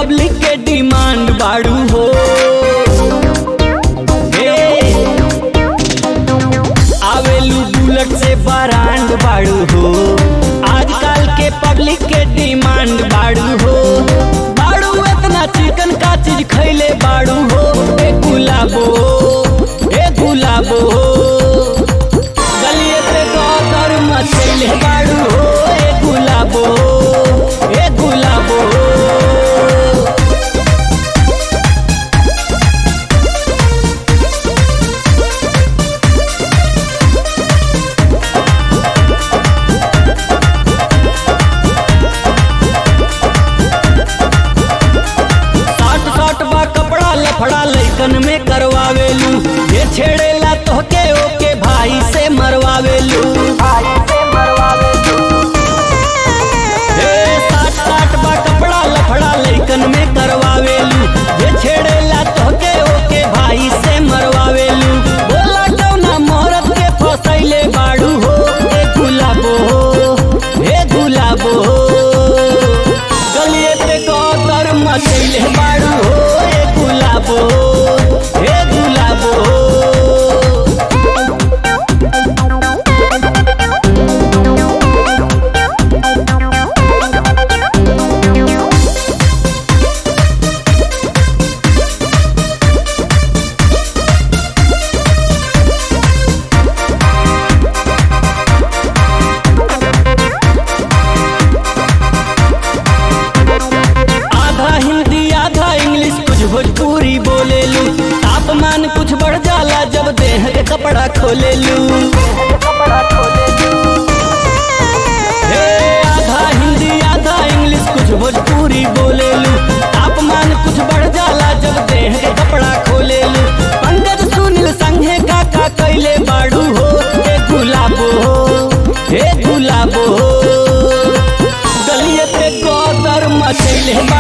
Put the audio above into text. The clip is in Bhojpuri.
पब्लिक के डिमांड बाड़ू हो हे, आवेलू बुलेट से बरांड बाड़ू हो आजकल के पब्लिक के डिमांड बाड़ू हो बाड़ू इतना चिकन का चीज खैले बाड़ू हो ए गुलाबो ए गुलाबो गलिए पे गदर मचैले बाड़ू हो ए गुलाबो ए गुलाबो साट साट बा कपड़ा लफड़ा लैकन में करवावेलू ये छेड़ेला तोहके ओके भाई से मरवावेलू ए, साट साट बा कपड़ा लफड़ा लैकन में करवावेलू ये छेड़ेला तोहके ओके भाई से मरवावेलू बोला कौना मोहरत के फसैले बाड़ू हो ए गुलाबो ए गुलाबो गलिए पे कौतर मचैले बाड़ू हो ए गुलाबो ए गुलाबो आधा हिंदी आधा इंग्लिश कुछ भोजपुरी बोलेलू तापमान कुछ बढ़ जाला जब देह के कपड़ा खोलेलू हे, आधा हिंदी आधा इंग्लिश कुछ भोजपुरी बोलेलू तापमान कुछ बढ़ जाला जब देह के कपड़ा खोलेलू पंकज सुनील संघे काका कैले बाड़ू हो हे गुलाबो हे गुलाबो गलिए पे कदर मचैले बा